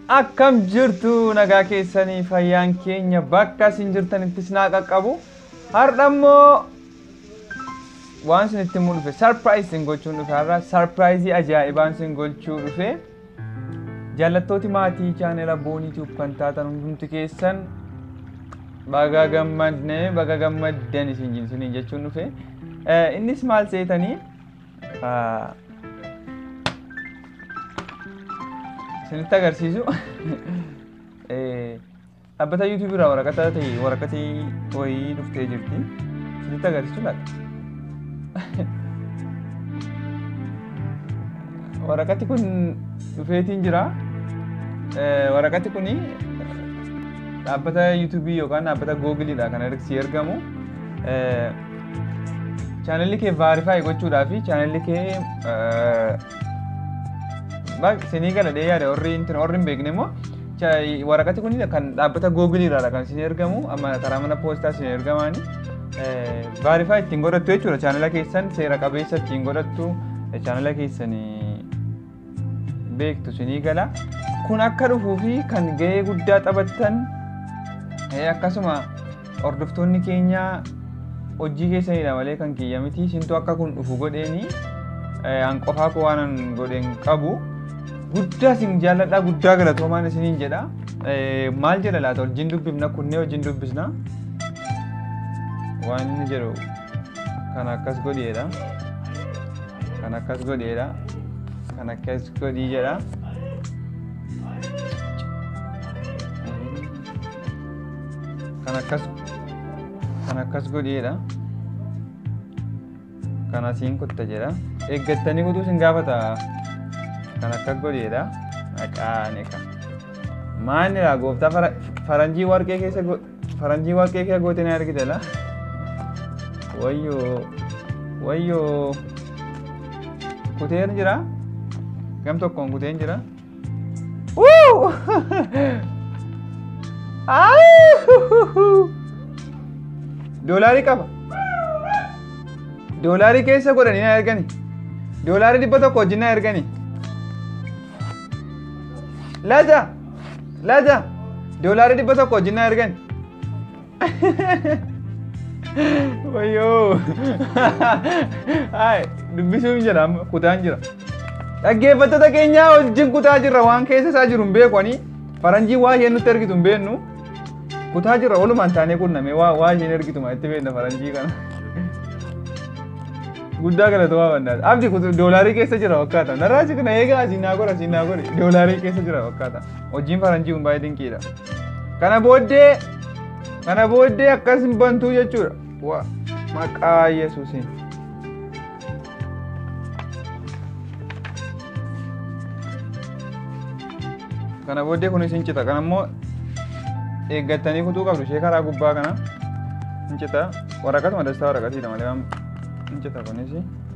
Akkam jirtu nagaa keessanii fayyaan keenya bakka isin jirtanittis naa qaqqabu. Har'a immoo waan isin itti himuun dhufe sarpiraayiz isin gochuun dhufe har'a sarpiraayizii ajaa'ibaan isin gochuu dhufe. Jaallattooti maatii chaanela boonii tiyuub kan taatan hundumti keessan baga gammadne baga gammaddan isin jinsuniin jechuun dhufe. Innis maal seetanii isinitti agarsiisu dhaabbata yuutuubii irraa waraqata ta'e waraqati wayii dhuftee jirti isinitti agarsiisu laata waraqati kun dhufeetiin jira waraqati kuni dhaabbata yuutuubii yookaan dhaabbata googiliidha kan si ergamu chaanalli kee vaarifaayi gochuudhaa fi chaanalli kee sinii galadhee yaada warri warri hin beekne immoo waraqati kun kan dhaabbata googilii irraa kan isin ergamu amma karaa mana poostaa isin ergamaani vaarifaa ittiin godhattu jechuudha chaanala keessan seera qabeessa ittiin godhattu chaanala keessan beektu sinii gala kun akka dhufuu fi kan gahee guddaa taphattan akkasuma hordoftoonni keenya hojii keessanidha malee kan kiyya miti isintu akka kun dhufu godheeni an qofaa koo waan godhen qabu guddaa isin jaalladha guddaa galatoomaan isiniin jedha maal jedha laata wajjin dubbifna kunnee wajjin dubbisna waan inni jedhu kan akkas godheedha kan akkas godheedha kan akkas godhii jedha kan akkas kan akkas godheedha kan asiin kutta jedha eeggattanii kutuu isin gaafata kan akkas godheedha maqaan eega maalidha gooftaa faranjii warqee keessa faranjii warqee keessa goote ni argite la wayyoo wayyoo kuteen jira gam tokkoon kuteen jira doolaarii qaba doolaarii keessa godhanii na ergani doolaarii dhibba tokko wajjin na ergani laja laja doolaarii dhibba tokko wajjin na ergani wayyoo hai dubbisuun jira kutaan jira dhaggeeffattoota keenyaa wajjin kutaa jirra waan keessa isaa jiru hin beekani faranjii waa isheen nutti ergitu hin beeknu kutaa jirra walumaan taanee qunname waa waa isheen ergitu maa itti beekna faranjii kana guddaa galatoomaa bandaati abdi kutu doolaarii keessa jira fakkaata narraachi kana eegaa asiin naa godha asiin naa godhe doolaarii keessa jira fakkaata hojiin faranjii kun baay'ee dinqiidha kana booddee kana booddee akkas hin bantuu jechuudha wa maqaa yesuusiin kana booddee kun isin cita kana immoo eeggattanii kutuu qabdu ishee karaa gubbaa kana hin cita waraqatuma dastaa waraqatiidha malee waan hin cita kunis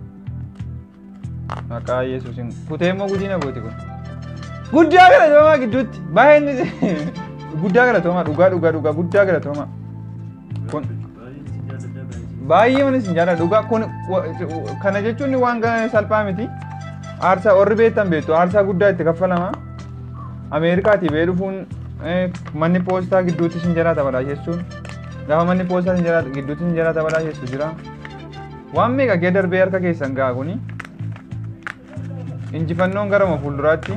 maqaa yesuusin kutee immoo gudiina gooti kun guddaa galatoomaa gidduutti baay'ee guddaa galatoomaa dhugaa dhugaa dhugaa guddaa galatoomaa kun baay'ee manis hin jaalladha dhugaa kun kana jechuun waan salphaa miti aarsaa warri beektan beektu aarsaa guddaa itti kaffalama ameerikaatii bee dhufuun manni poostaa gidduutti sin jalaa taphataa jechuun gaafa manni poostaa sin jalaa gidduutti sin jalaa taphataa jechuun jira waan meeqa kee darbee harka keessan ga'a kuni injifannoon garama fuulduraatti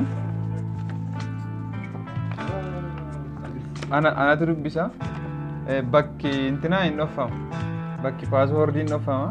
anatu dubbisa bakki intinaa hin dhoffamu bakki paaswoordii hin dhoffama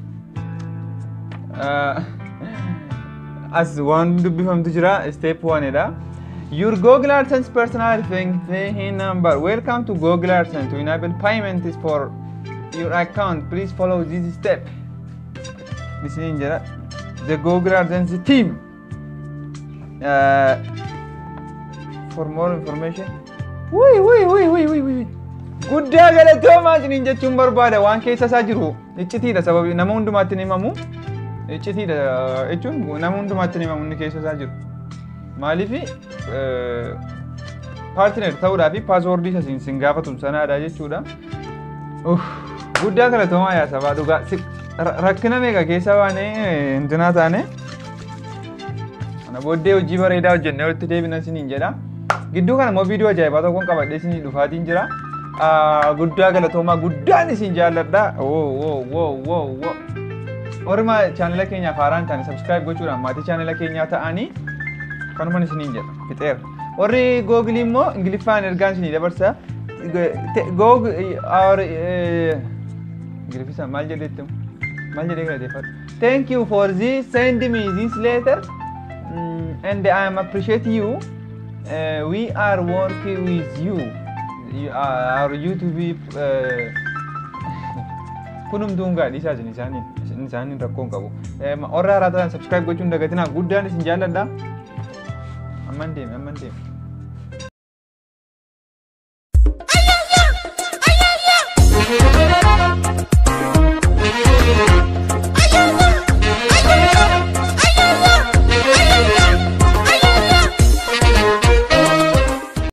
as waan dubbifamtu jira step 1 dha Your Google AdSense personality number. Welcome to Google AdSense. To enable payment is for your account. Please follow this step. This is the Google AdSense team. Uh, for more information. Wui wui wui wui wui wui. Guddaa galatoomaa isiniin jechuun barbaada waan keessa isaa jiru iccitiidha sababii nama hundumaatti hin himamu iccitiidha jechuun nama hundumaatti hin himamu inni keessa isaa jiru. maaliif paartineer ta'uudhaa fi paaswoordii isa sin gaafatu sanaadha jechuudha. Guddaa galatoomaa yaa sabaa dhugaa rakkina meeqa keessa baanee intinaa taane kana booddee hojii bareedaa hojjennee walitti deebina isiniin jedha. gidduu kana immoo viidiyoo ajaa'ibaa tokkoon qabadhee isinii dhufaatiin jira guddaa galatoomaa guddaan isin jaalladha orma chaanala keenyaaf haaraan ta'an sabskiraayib gochuudhaan maatii chaanala keenyaa ta'anii kanuman isiniin jedha fixeera warri googilii immoo ingiliffaan ergaan isinii dabarsa goog our ingiliffisa maal jedhetti maal jedhee galateeffadha thank you for this send me this letter mm, and I am appreciate you uh, we are working with you You are- our YouTube uh, kunumtuun gaadhi isaa isin isaaniin isin isaaniin rakkoon qabu warra haaraa ta'an subscribe gochuun dagatinaa guddaan isin jaalladha amman deeme amman deeme